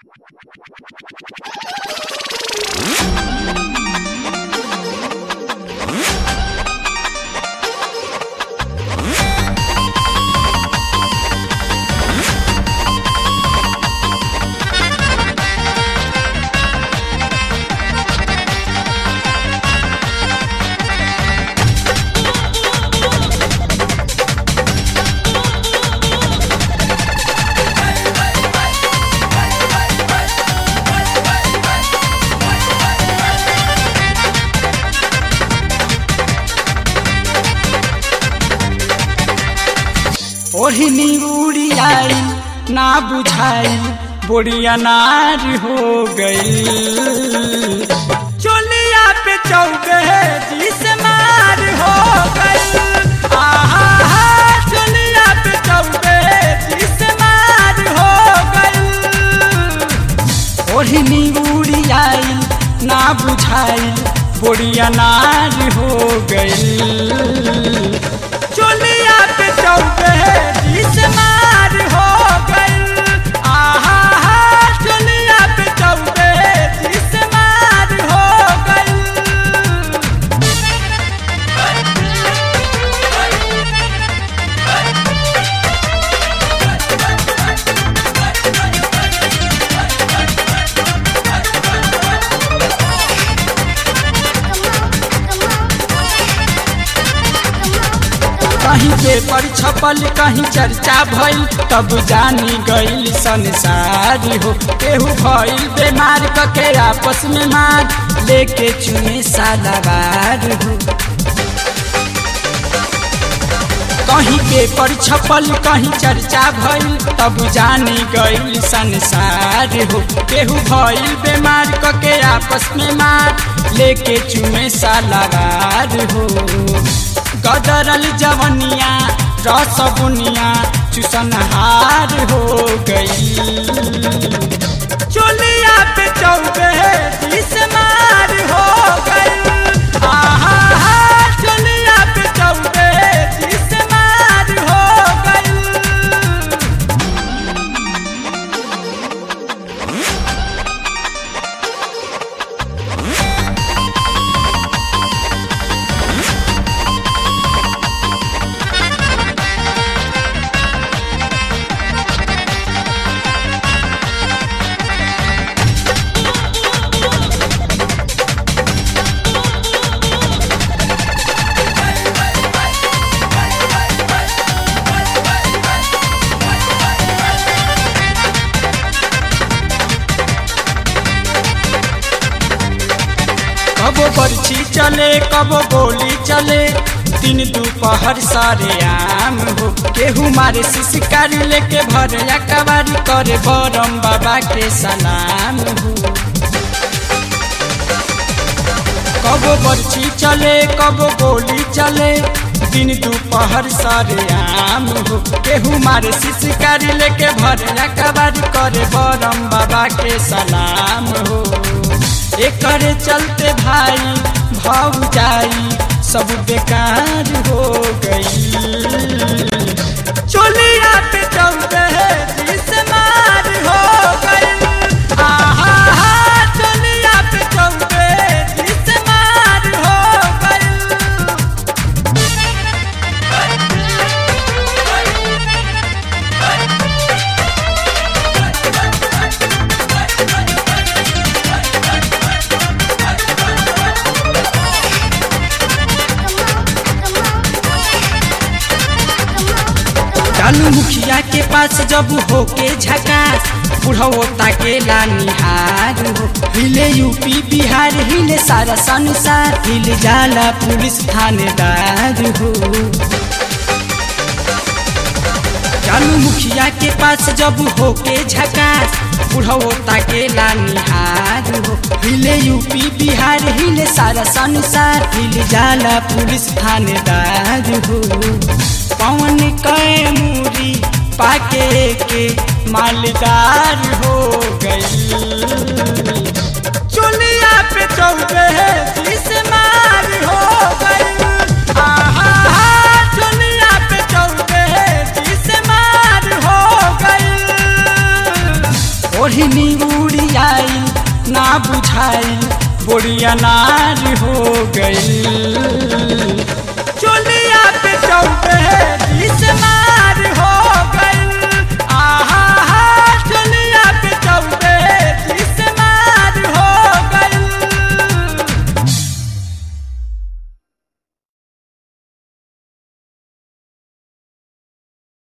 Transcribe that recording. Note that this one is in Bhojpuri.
ओढ़नी उड़ियाई ना बुझाई बोरिया नार हो गई चोलिया पे चौके जिस मार हो गई आहा हा, चोलिया पे चौके जिस मार हो गई ओढ़नी उड़ियाई ना बुझाई बोरिया नार हो गई चोलिया पे चौके जिस मार हो गई आहा हा, चोलिया पे चौके जिस मार हो गई कहीं पेपर छपल कहीं चर्चा भइल तब जानी गईल संसार हो केहू भइल बीमार कके आपस में मार लेके चुने सालावार हो कहीं पेपर छपल कहीं चर्चा भइल तब जानी गईल संसार हो केहू भइल बीमार कके आपस में मार लेके चुमे सालावार हो गदरल जवनिया रस बुनिया चुसनहार हो गई चोलिया पे चौके जिस मार हो गई आहा हा, चोलिया पे चौके जिस मार हो गई कबो बर्छी चले कबो गोली चले दिन दोपहर सारे आम हो केहू मारे शिकारी लेके भर या कबारी करे बरम बाबा के सलाम हो कबो बर्छी चले कबो गोली चले दिन दोपहर सारे आम हो केहू मारे शिकारी लेके भर या कबारी करे बरम बाबा के सलाम हो एकर चलते भाई भाव जाई सब बेकार हो गई चोलिया पे चलते जिस मार हो गई आहा हा, चोलिया पे चलते जिस मार हो गई चालू मुखिया के पास जब होके झकास बुढ़ो ताकेला निहार हो हिले यूपी बिहार हिले सारा संसार हिले जाला पुलिस थानेदार हो चालू मुखिया के पास जब होके झकास बुढ़ो ताकेला निहार हो हिले यूपी बिहार हिले सारा संसार हिले जाला पुलिस थानेदार हो पवन कै मूरी पाके के मालदार हो गई चुलिया पे चौके जिस मार हो गई आहा हा, चुलिया पे चौके जिस मार हो गई ओढ़नी उड़ियाइल ना बुझाइल बोड़िया नार हो गइल